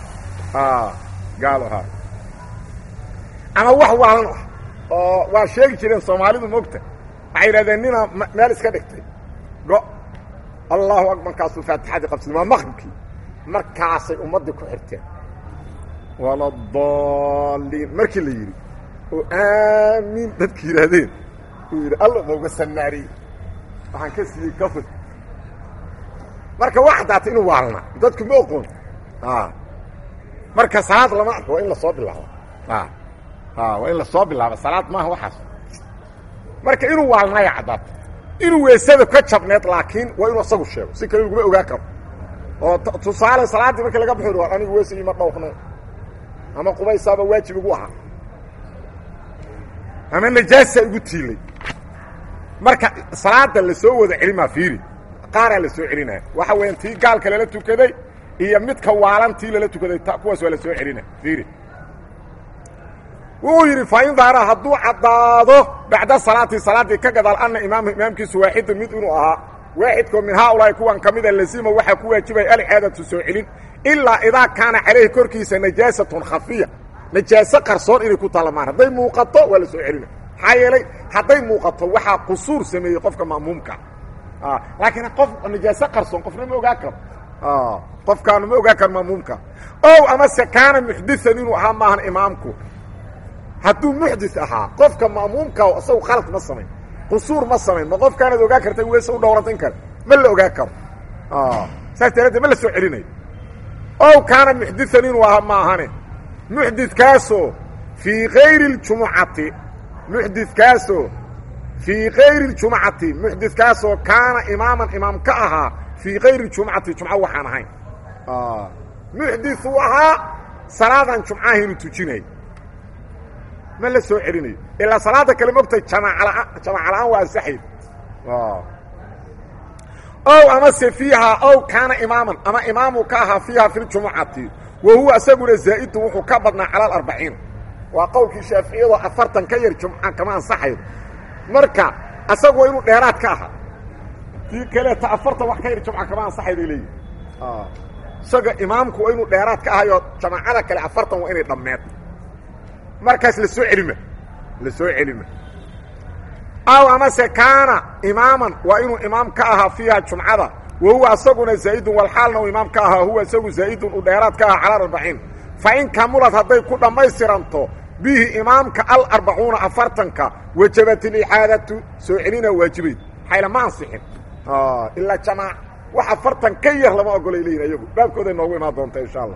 gaalo ahaa ama wax waalan ah oo waa sheegi jireen soomaalidu mogta waxay yidhahdeen nina meel iska dhigtay go allahu akbar markaasuu faatixadii qabsaday waa maqribkii markaasay ummaddii ku xirteen waladaliin markii la yidhi oo aamiin dadki yidhaahdeen uu yidhi alla mauga sanaariyey waxaan ka siiyey kafir marka waa caddaatay inuu waalnaa dadku ma oqoon marka salaad lama arko waa in lasoo bilaabo waa in lasoo bilaabo salaad maaha waxaas marka inuu waalnaaya caddaatay inuu weysada ka jabneed laakiin waa inuu asagu sheego si kale laguma ogaan karo oo tusaale salaaddii markii laga baxo war anigu weysa ima dhowrnay ama qubaysaaba waajib igu ahaa ama najaasa igu tiilay marka salaada la soo wada celimaa fiiri qaaraa la soo celinaya waxa weeyaan tii gaalka lala tukaday iyo midka waalan tii lala tukaday kuwaas waa la soo celinaya fiiri wuxuu yidhi fain daara hadduu caddaado bacda salaati salaaddii ka gadaal anna imaamhu imaamkiisu waaxidun mid inuu ahaa waaxidkoo min haaulaahi kuwan ka mida lazima waxaa ku waajibaya alcaadatu soo celin ilaa idaa kaana calayhi korkiisa najaasatun khafiya najaaso qarsoon inay ku taalamaan hadday muuqato waa la soo celina maxaa yeelay hadday muuqato waxaa qusuur sameeyey qofka ma'muumka laakiin qof najaaso qarsoon qofna ma ogaan karo qofkaanu ma ogaan karo ma'muumka ow amase kaana muxdian inuu ahaa maahan imaamku hadduu muxdis ahaa qofka ma'muumka isagu khalad ma samayn qusuur ma samayn ma qofkaanaad ogaan karta weese u dhowrantan kara ma la ogaan karo saas daraaddeed ma la soo celinayo ow kaana muxdian inuu ahaa maahane muxdidkaasoo fii kayri اljumucati muxdidkaasoo fii kayri اljumcati muxdidkaasoo kaana imaaman imaam ka ahaa fii kayri jumcati jumco waxaan ahayn muxdithuu ahaa salaadan jumcaha inuu tujinayo ma la soo celinayo ilaa salaada kale mogtay jamaaca jamaaca la-aan waa ansaxayd ow amase fiihaa ow kaana imaaman ama imaamuu ka ahaa fiiha fi ljumucati wa huwa isaguna zaa'idun wuxuu ka badnaa cala alarbaciin waa qowlkii shaaficiyadoo afartan ka yar jumca kama ansaxayo marka asagu waa inuu dheeraad ka ahaa tii kaleeta afartan wax ka yar jumca kama ansaxay bay leeyihin isaga imaamku waa inuu dheeraad ka ahayo jamaacada kale afartan waa inay dhammeed markaas la soo celima la soo celima aw amase kaana imaaman waa inuu imaam ka ahaa fiiha jumcada wa huwa isaguna zaa'idun walxaalna uu imaam ka ahaa huwa isagu zaa'idun uu dheeraad ka ahaa cala arbaciin fa in kamulad hadday ku dhammaystiranto bihi imaamka alarbacuuna afartanka wajabat ilixaadatu soo celina waajibayd xayla ma ansixin ilaa jamaac wax afartan ka yar lama ogolay leeyihin ayagu baabkooday noogu imaan doonta insha allah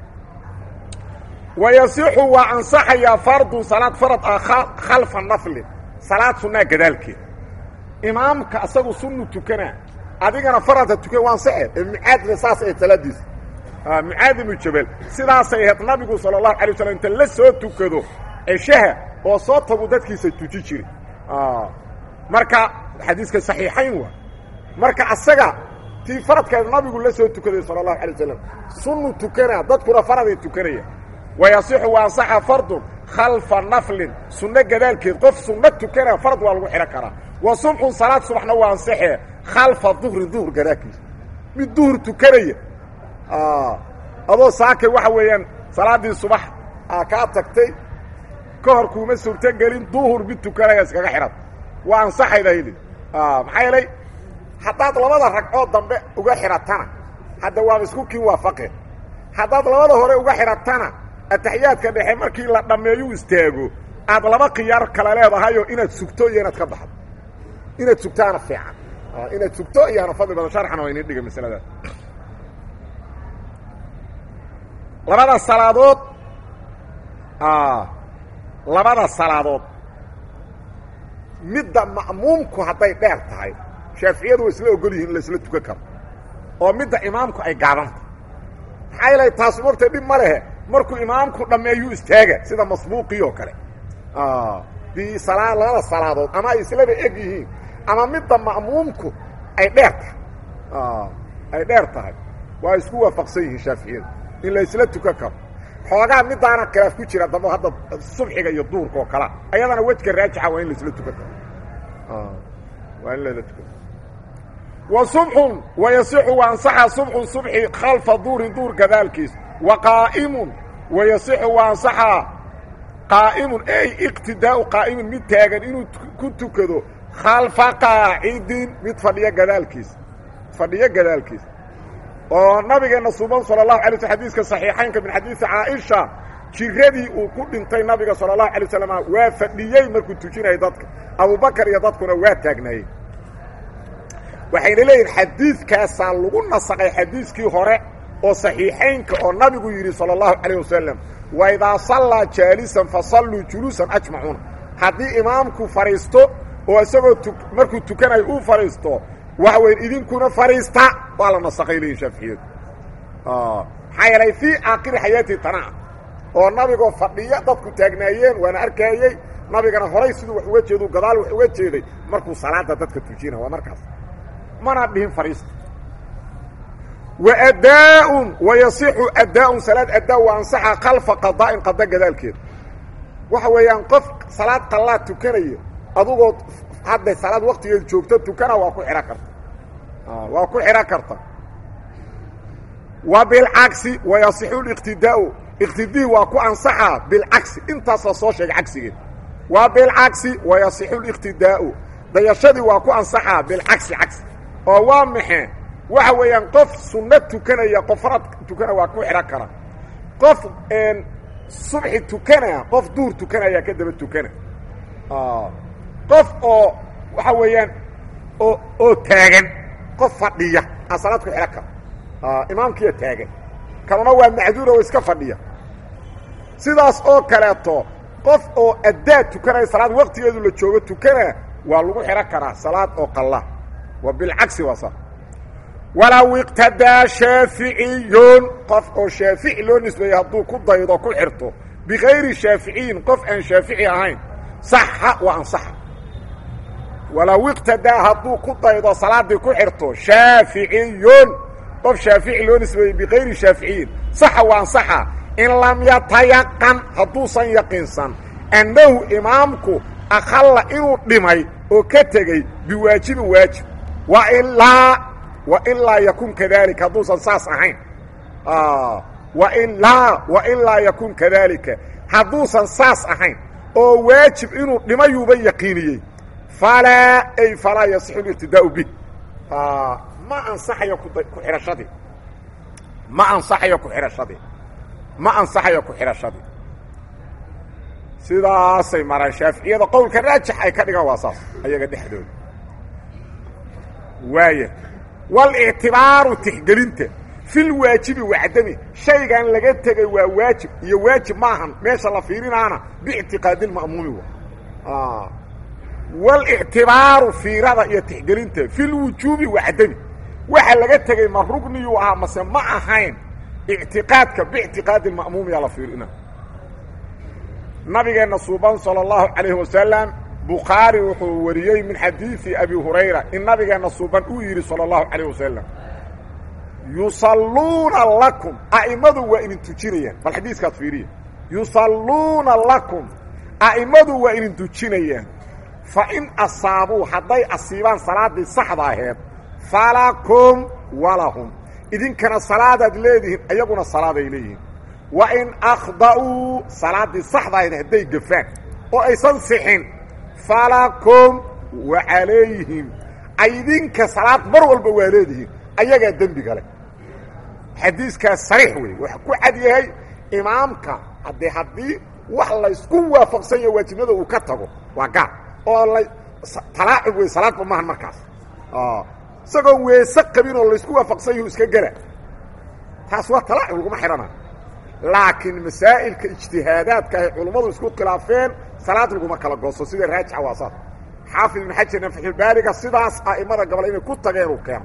wayasixu waa ansaxayaa fardun salaad farad ah khalfa naflin salaad sunnaa gadaalkeed imaamka asagu sunnu tukanaa adigana faradha tukan waa ansaxe ee mucaadna saas ahayd salaadiisa mucaad ibnu jabal sidaasay ahayd nabigu sala allahu alay waslam inta la soo tukado ceshaha oo soo tagu dadkiisa tuji jiray marka xadiiska saxiixayn waa marka asaga tii faradkeed nabigu la soo tukaday sala allahu alay wasalam sunnu tukanaa dadkuna faraday tukanaya wayasixu waa ansaxa fardun khalfa naflin sunno gadaalkeed qof sunno tukanaa farad waa lagu xidhan karaa wa subxun salaad subaxna waa ansaxee khalfa duhrin duhur gadaalkiisa mid duhur tukanaya adoo saakay waxa weeyaan salaaddii subax kaa tagtay ka hor kuuma suurtogelin duhur mid tukanaya iskaga xidhan waa ansaxayda hili maxaa yeelay haddaad labada ragcood dambe uga xidhatana hadda waaba isku kiin waafaqeen haddaad labada hore uga xidhatana ataxiyaadka dhexe markii la dhammeeyu istaago aad laba khiyaar kale leedahayoo inaad sugto iyo inaad ka baxdo inaad sugtaana fiican inaad sugto iyoana fadli badan sharxana waa inin dhiga masaladaas labada salaadood labada salaadood midda ma'muumku hadday dheer tahay shaaficiyadu way isla ogol yihin in la isla tukan karo oo midda imaamku ay gaabanta maxaa yeelay taas mogta dhib ma lehe markuu imaamku dhammeeyuu istaaga sida masbuuqii oo kale dii salaa labada salaadood ama ay islaba eg yihiin ama midda ma'muumku ay dheer tahay ay dheer tahay waa isku waafaqsan yihiin shaaficiyadu in la isla tukan karo xoogaa midaana khilaaf ku jira damba hadda subxiga iyo duurka oo kalea ayadana wejka raajixa waa in la isla tukan karo waa in lala tukan wa subxun wa yasixu wa ansaxa subxun subxi khalfa duurin duur gadaalkiis wa qaa'imun wa yasixu wa ansaxa qaa'imun ey iqtidaau qaa'imin mid taagan inuu ku tukado khalfa qaacidin mid fadhiyo gadaalkiis fadhiyo gadaalkiis oo nabigeena suban sala allahu alay sl xadiiska saxiixaynka min xadiisi caaisha jiradii uu ku dhintay nabiga sala allahu alay wasalam waa fadhiyey markuu tujinayay dadka abubakar iyo dadkuna waa taagnaayey waxayna leeyihin xadiidkaasaa lagu nasaqay xadiiskii hore oo saxiixaynka oo nabigu yidhi sala allahu calayh wasalam wa idaa sallaa jaalisan fasalluu juluusan ajmacuuna haddii imaamku fadhiisto oo isagoo tu markuu tukanayo uu fadhiisto waxa weyn idinkuna fadhiista waa la nasaqay leeyihin shaaficiyadu maxaa yeelay fii aakhiri xayaati tanaa oo nabigoo fadhiya dadku taagnaayeen waana arkaayey nabigana horay siduu wax uga jeedu gadaal wax uga jeeday markuu salaada dadka tujina waa markaas mana dhihin fadhiista wa adaaun wa yasixu adaaun salaad adaa wa ansaxa khalfa qadaa'in qada gadaalkeeda waxa weeyaan qof salaad qallaad tukanaya adugoo hadda salaad waktigeeda joogto tukana waa ku xidhan karta waa ku xidhan karta wa bilcagsi wa yasixu liqtidaau iqtidii waa ku ansaxaa bilcagsi intaas la soo sheegay cagsigeed waa bilcagsi wa yasixu liqtidaau dayashadii waa ku ansaxaa bilcagsi cagsi oo waa maxe waxa weeyaan qof sunno tukanaya qof farad tukana waa ku xidhan kara qof subxi tukanaya qof duur tukanaya ka daba tukana qof oo waxa weeyaan oo oo taagan qof fadhiya aa salaad ku xidhan kara imaamkiiya taagan kaluna waa macduura oo iska fadhiya sidaas oo kaleeto qof oo addaa tukanaya salaad waktigeedu la joogo tukana waa lagu xidhan karaa salaad oo qalla wa bilcagsi waa sa walow iqtadaa shaaficiyun qof oo shaafici loo nisbeeyey hadduu ku daydo ku xirto bikayri shaaficiyin qof aan shaafici ahayn saxa wa ansaxa walow iqtadaa hadduu ku daydo salaaddii ku xirto shaaficiyun qof shaafici loo nisbeeyey bikayri shaaficiyin saxa wa ansaxa in lam yatayaqan hadduusan yaqiinsan annahu imaamku akhalla inuu dhimay oo ka tegey biwaajibin waajib wa ilaa wa ilaa yakun kadalika hadduusan saas ahayn wailaa wa ilaa yakun kadalika hadduusan saas ahayn oo waajib inuu dhimayuuba yaqiiniyey falaa ay falaa yasixu liqtidaau bih ma ansaxayo ku xidhashadii ma ansaxayo ku xidhashadii ma ansaxayo ku xidhashadii sidaasay maraan shaaficiyada qowlka raajix ay ka dhigaan waa saas ayaga dhexdooda waaya walictibaaru tixgelinta filwaajibi wacdami shaygan laga tegay waa waajib iyo waajib maahan meesha la fiirinaana biictiqaadilma'muumi wa walictibaaru fiirada iyo tixgelinta filwujuubi wacdami waxa laga tegey ma rugniyuu ahaa mase ma ahayn ictiqaadka biictiqaadilma'muumiyaa la fiirina nabigeenna suuban salى اllahu calayhi wasalam bukhaari wuxuu wariyey min xadiidi abi hurayra in nabigeenna suuban uu yidhi salى اllahu calayh wasalam yusalluuna lakum a'immadu waa idin tujinayaan bal xadiiskaad fiiriya yusalluuna lakum a'immadu waa idin tujinayaan fa in asaabuu hadday asiibaan salaaddii saxda aheed falakum walahum idinkana salaadaad leedihiin iyaguna salaaday leeyihiin wa in akhda'uu salaaddii saxda ahayd hadday gafaan oo aysan sixin falakum wa calayhim idinka salaad mar walba waa leedihiin ayagaa dembiga leh xadiiskaas sariix wey waxa ku cad yahay imaamka haddee haddii wax laysku waafaqsan yaho waajibnada uu ka tago waa gaar oo la talaacub wey salaadba maahan markaas isagoon weese qabin oo laysku waafaqsan yahu iska gela taas waa talaacub laguma xidhana laakiin masaa'ilka ijtihaadaadka ay culummadu isku khilaafeen salaad laguma kala gooso sida raajixa waa saas xaafid ibn xajarna faxulbaariga sidaas a'imada gabal inay ku tageen uu keeno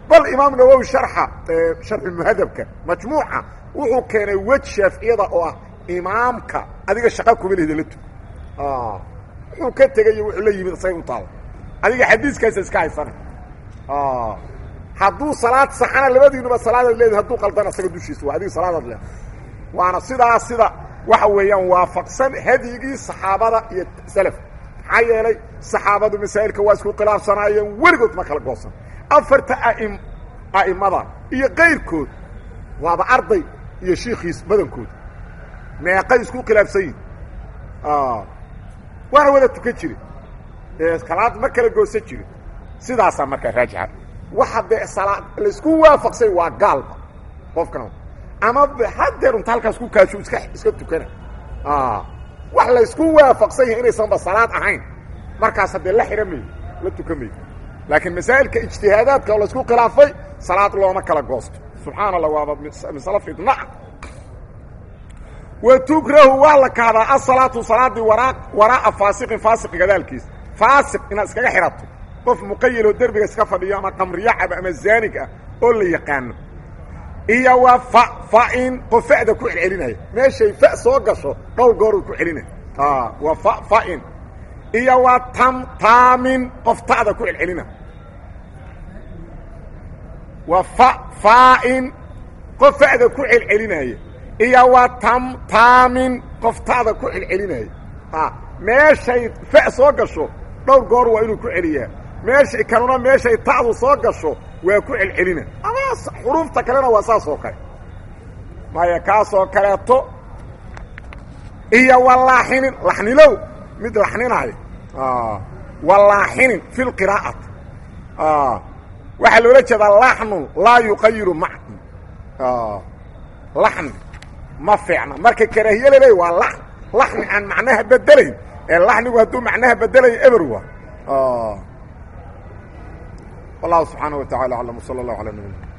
bal imaam nawowi sharxa sharxulmuhadabka majmuuca wuxuu keenay wej shaaficiyada oo ah imaamka adiga shaqa kuma lehda la tug wuxuu ka tegayo wuxuu la yimid isagay u taala adiga xadiiskaasa iska haysana hadduu salaad saxana labadiinuba salaadaad leedahay hadduu qaldana isaga dushiisa waa adiga salaadaad leedahay waana sidaas sida waxa weeyaan waafaqsan hadyigii saxaabada iyo salaf maxaa yeelay saxaabadu masaa'ilka waa isku khilaafsanaayeen weligood ma kala goosan afarta aim a'imada iyo kayrkood waaba arday iyo shiikiis badankood meeqay isku khilaafsan yihin waana wada tukan jire salaad ma kala goosan jirin sidaasaa markaa raajixa waxa dee salaad laisku waafaqsay waa gaalba qofkan ama hadeer unta halkaas ku kaasho iska iska tukana wax laysku waafaqsan yahay inaysanba salaad ahayn markaas haddee la xidhan mayo la tukan mayo laakiin masaa'ilka ijtihaadaadka oo laysku khilaafay salaad looma kala goosto subxaana allah waaba masalo fidnaca wa tukrahu waa la kahdaa asalaatu salaadii waraa waraa'a faasiqin faasiq gadaalkiisa faasiq inaad iskaga xidhato qof muqayiloo derbiga iska fadhiyo ama qamriyo caba ama zaanig ah oo la yaqaano iyo waa fa fa-in qof fa'da ku celcelinaya meeshay fa soo gasho dhowr gooruu ku celinaya waa fa fa-in iyo waa tam taamin qof ta'da ku celcelina waa fa faa-in qof fa'da ku celcelinaya iyo waa tam taamin qof ta'da ku celcelinaya meeshay fa soo gasho dhowr goor waa inuu ku celiyaa meeshay kanuna meeshay ta'du soo gasho waa ku celcelina ama xuruufta kalena waa saas oo kale maya kaasoo kaleeto iyo walaaxinin laxnilow mid laxninaayo walaaxinin fi lqiraa'ati waxaa loola jeedaa laxnun laa yuqayiru macn laxni ma fiicna marka karaahiye laleey waa laxn laxni aan macnaha bedelayn ee laxnigu hadduu macnaha bedelayo eber waa والله سبحانه وتعالى أعلم وصلى الله على نبينا